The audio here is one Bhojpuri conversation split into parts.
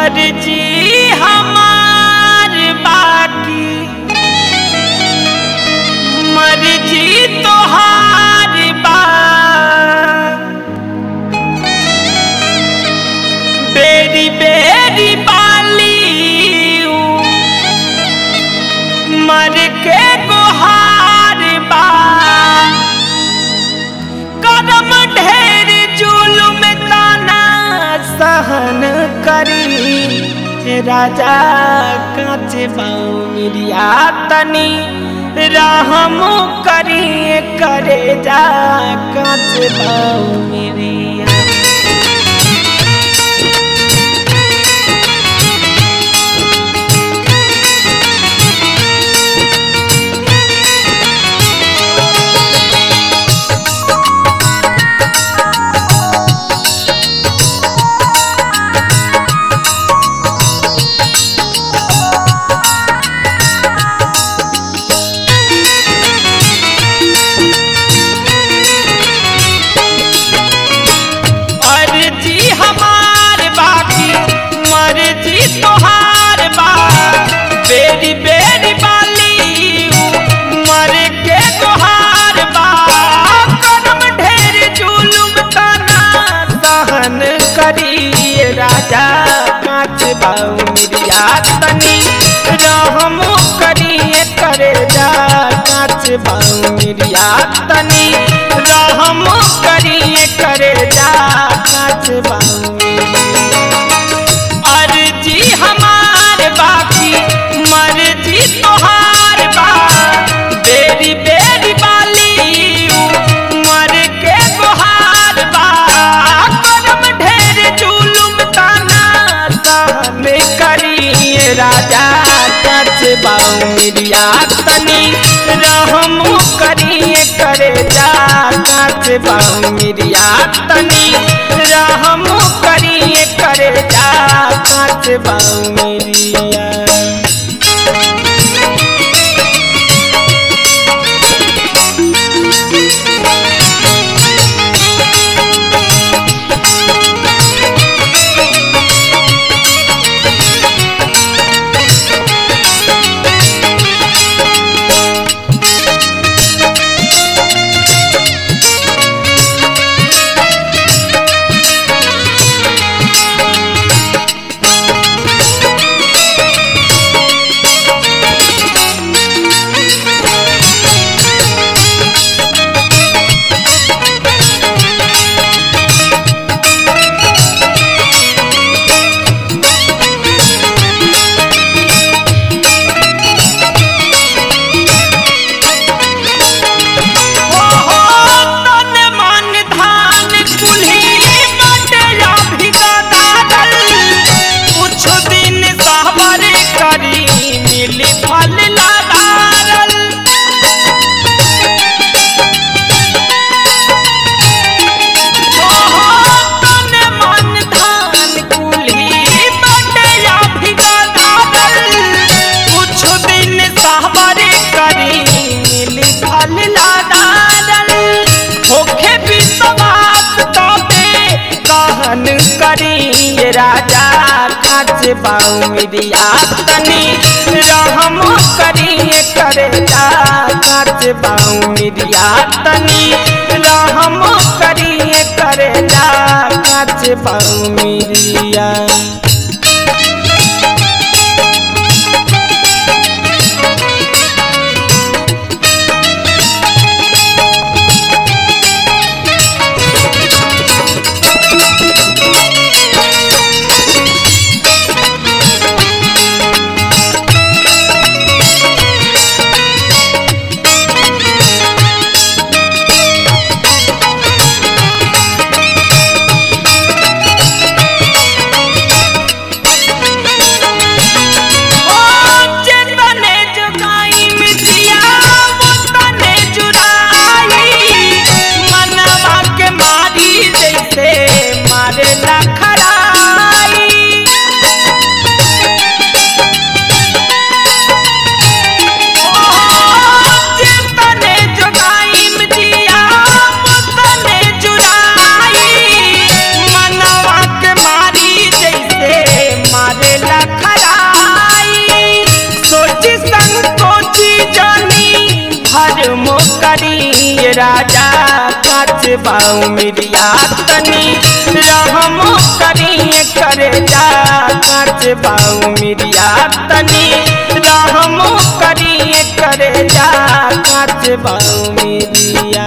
मर्जी हमार बाकी मर्जी तोहार बा बेरी बेरी बाली मर के गुहार बा कदम ढेर जुलुम ताना सहन करी राजा कांच बाउरिया तनी रहम करी करे जा कांच बाउरिया अर्जी हमार बाकी मर्जी तोहार बा बेरी बेरी बाली मर के तोहार बा कदम ढेर जुलुम तना सहन करी राजा कांच बाऊ मिरिया तनी रहम करी करे जा कांच बाऊ मिरिया तनी रहम करी करे जा कांच बाऊ अर्जी हमार बाकी मर्जी तोहार बा बेरी बेरी बाली मर के गुहार बा कदम ढेर जुलुम ताना सहन करी राजा कच बाउरिया तनी रहम करी करे जा कच बाउरिया तनी रहम करी करे जा कच बाउरिया तन मन धान कुल्ही बटया भिगा दादल कुछ दिन सहबर करी मिली फल लादारल तन मन धान कुल्ही बटया भिगा दादल कुछ दिन सहबर करी मिली फल लादारल होखे विश्वास तोते कहन करी राजा काच बाऊ मिरिया तनी रहम करी करे जा काच बाऊ मिरिया तनी रहम करी करे जा काच बाऊ मिरिया बाऊ मिरिया तनी रहमो करिए करे जा काच बाऊ मिरिया तनी रहमो करिए करे जा काच बाऊ मिरिया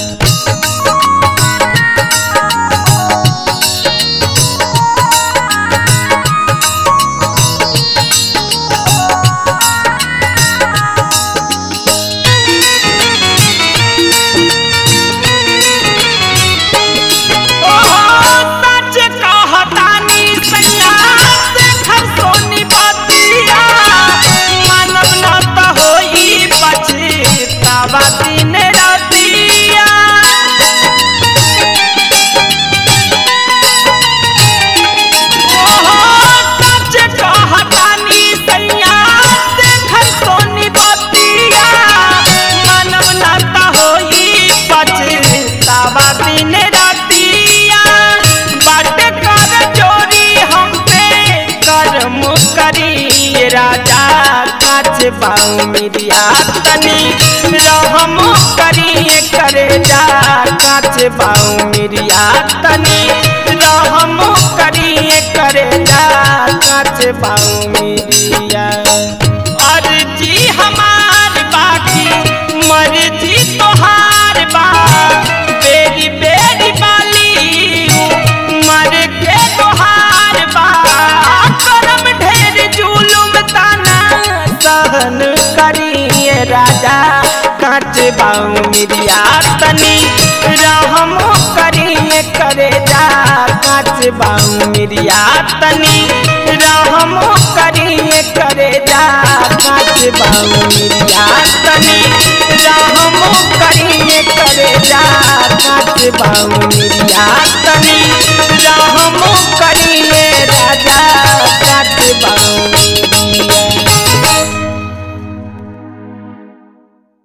सच कहतानी सैया देखर सोनी बतिया मानव न त होई पछतावा दिन रातिया सच कहतानी सैया देखर सोनी बतिया मानव न त होई पछतावा दिन रातिया बाट कर चोरी हम पे कर्म करी राजा काच बाऊ मिरिया तनी रहम करी करे जा काच बाऊ मिरिया तनी रहम करी करे जा काच बाऊ मिरिया अर्जी हमार बाकी मर्जी तोहार बा बेरी बेरी बाली मर के तोहार बा करम ढेर जुलुम ताना सहन करिए राजा काच बाऊ मिरिया तनी रहम करिए करे जा काच बाऊ मिरिया तनी रहम करिए करे जा काच बाऊ मिरिया तनी रहम करिए करे जा काच बाऊ मिरिया तनी रहम करिए